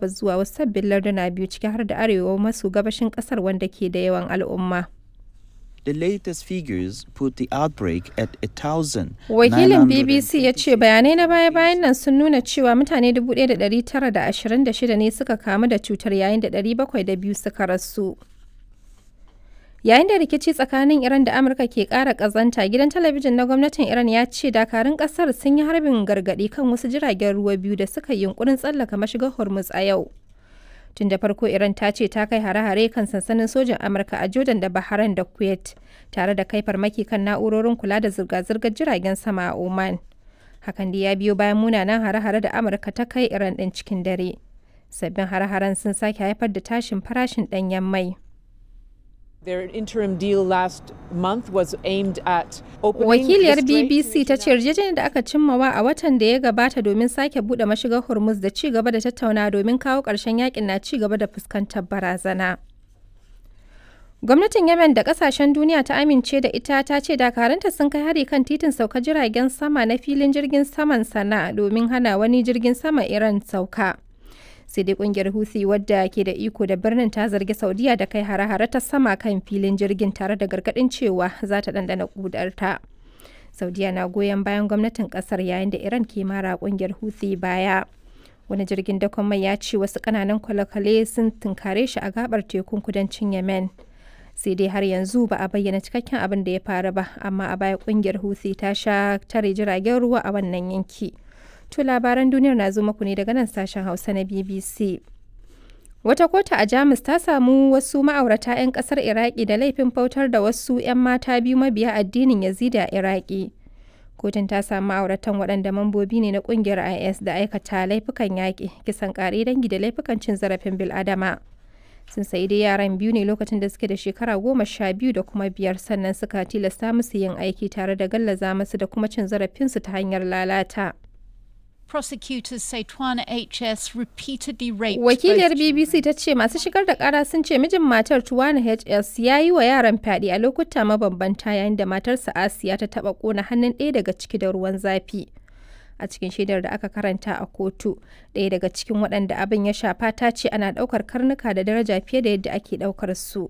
gabas zuwa wasu sabbin larduna biyu ciki har da arewa maso gabashin kasar wanda ke da yawan al'umma. The latest figures put the outbreak at a thousand. Wakilin BBC ya ce bayanai na baya-bayan nan sun nuna cewa mutane 1,926 ne suka kamu da cutar yayin da 702 suka rasu. Yayin da rikici tsakanin Iran da Amurka ke ƙara ƙazanta, gidan talabijin na gwamnatin Iran ya ce dakarun ƙasar sun yi harbin gargaɗi kan wasu jiragen ruwa biyu da suka yi yunkurin tsallaka mashigar Hormuz a yau. Tun da farko Iran ta ce ta kai hare-hare kan sansanin sojin Amurka a Jordan da Bahrain da Kuwait, tare da kai farmaki kan na'urorin kula da zirga-zirgar jiragen sama a Oman. Hakan da ya biyo bayan munanan hare-hare da Amurka ta kai Iran ɗin cikin dare. Sabbin hare-haren sun sake haifar da tashin farashin ɗanyen mai. Their interim deal last month was aimed at opening Wakiliyar the strait to BBC ta ce yarjejeniyar da aka cimmawa a watan da ya gabata domin sake bude mashigar Hormuz da ci gaba da tattauna domin kawo ƙarshen yakin na ci gaba da fuskantar barazana. Gwamnatin Yemen da kasashen duniya ta amince da ita ta ce dakaranta sun kai hari kan titin sauka jiragen sama na filin jirgin saman sana domin hana wani jirgin sama Iran sauka. sai dai kungiyar Houthi wadda ke da iko da birnin ta zargi Saudiya da kai hare-hare ta sama kan filin jirgin tare da gargadin cewa za ta dandana kudarta. Saudiya na goyon bayan gwamnatin kasar yayin da Iran ke mara kungiyar Houthi baya. Wani jirgin dakon mai ya ce wasu kananan kwale-kwale sun tunkare shi a gabar tekun kudancin Yemen. Sai dai har yanzu ba a bayyana cikakken abin da ya faru ba, amma a baya kungiyar Houthi ta sha tare jiragen ruwa a wannan yanki. To labaran duniyar na zo muku ne daga nan sashen Hausa na BBC. Wata kota a Jamus ta samu wasu ma'aurata 'yan kasar Iraki da laifin bautar da wasu 'yan mata biyu mabiya addinin Yazidi a Iraki. Kotun ta samu ma'auratan waɗanda mambobi ne na ƙungiyar IS da aikata laifukan yaƙi, kisan ƙare dangi da laifukan cin zarafin bil'adama. Sun sayi dai yaran biyu ne lokacin da suke da shekara goma sha biyu da kuma biyar sannan suka tilasta musu yin aiki tare da gallaza musu da kuma cin zarafinsu ta hanyar lalata. Prosecutors say Twana HS repeatedly raped Wakiliyar both BBC ta ce masu shigar da kara sun ce mijin matar Tuwana HS ya yi wa yaran fyaɗe a lokuta mabambanta yayin da matarsa Asiya ta taɓa ƙona hannun ɗaya daga ciki da ruwan zafi. A cikin shaidar da aka karanta a kotu, ɗaya daga cikin waɗanda abin ya shafa ta ce ana ɗaukar karnuka da daraja fiye da yadda ake ɗaukar su.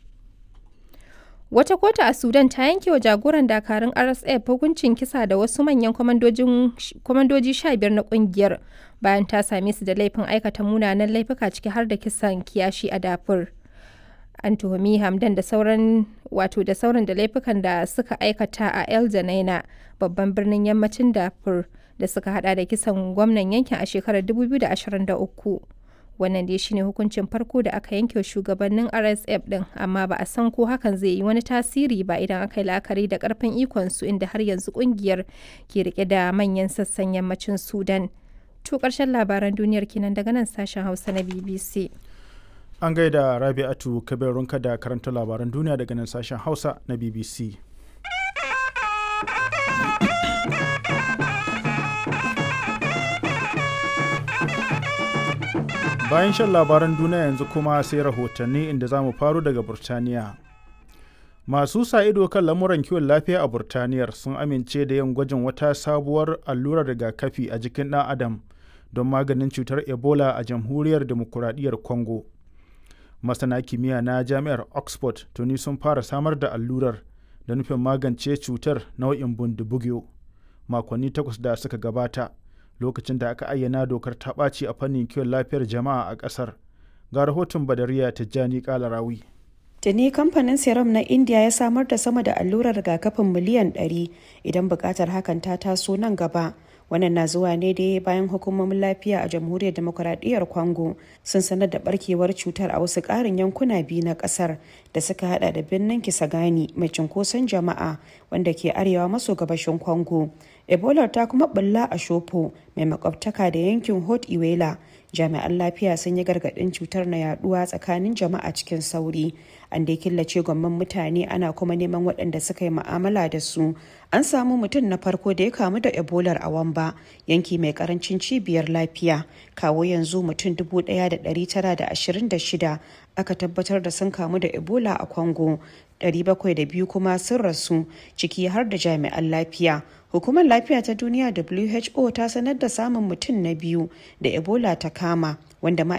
Wata kotu a Sudan ta yanke wa jagoran dakarun RSF hukuncin kisa da wasu manyan kwamandoji sha biyar na kungiyar bayan ta same su da laifin aikata munanan laifuka ciki har da kisan kiyashi a dafur. An tuhumi Hamdan da sauran wato da sauran da laifukan da suka aikata a El Janaina babban birnin yammacin dafur da suka hada da kisan gwamnan yankin a shekarar 2023. wannan dai shine hukuncin farko da aka yanke shugabannin rsf din amma ba a san ko hakan zai yi wani tasiri ba idan aka yi la'akari da karfin ikonsu inda har yanzu kungiyar ke rike da manyan sassan yammacin sudan to karshen labaran duniyar kenan daga nan sashen hausa na bbc An gaida Rabi'atu Kabirunka da karanta labaran duniya daga nan sashen Hausa na BBC. Bayan shan labaran duniya yanzu kuma sai rahotanni inda za mu faru daga Burtaniya. Masu sa ido kan lamuran kiwon lafiya a Burtaniyar sun amince da yin gwajin wata sabuwar allurar rigakafi a jikin ɗan Adam don maganin cutar Ebola a jamhuriyar demokuraɗiyyar Congo. Masana kimiyya na jami'ar Oxford tuni sun fara samar da allurar da nufin magance cutar nau'in bundibugyo makonni takwas da suka gabata. lokacin da aka ayyana dokar ta ɓaci a fannin kiwon lafiyar jama'a a ƙasar ga rahoton badariya tijjani kalarawi Tuni kamfanin serum na India ya samar da sama da allurar rigakafin miliyan 100 idan buƙatar hakan ta taso nan gaba. Wannan na zuwa ne dai bayan hukumomin lafiya a jamhuriyar demokuraɗiyyar Congo sun sanar da barkewar cutar a wasu ƙarin yankuna biyu na ƙasar da suka hada da birnin Kisagani mai cunkoson jama'a wanda ke arewa maso gabashin Congo. Ebola ta kuma bulla a Shopo mai makwabtaka da yankin Hot Iwela. Jami'an lafiya sun yi gargaɗin cutar na yaduwa tsakanin jama'a cikin sauri. An dai killace gwamman mutane ana kuma neman waɗanda suka yi mu'amala da su. An samu mutum na farko da ya kamu da Ebola a Wamba, yanki mai karancin cibiyar lafiya. Kawo yanzu mutum 1,926 aka tabbatar da sun kamu da Ebola a Congo. 702 kuma sun rasu ciki har da jami'an lafiya. Hukumar lafiya ta duniya WHO ta sanar da samun mutum na biyu da Ebola ta kama wanda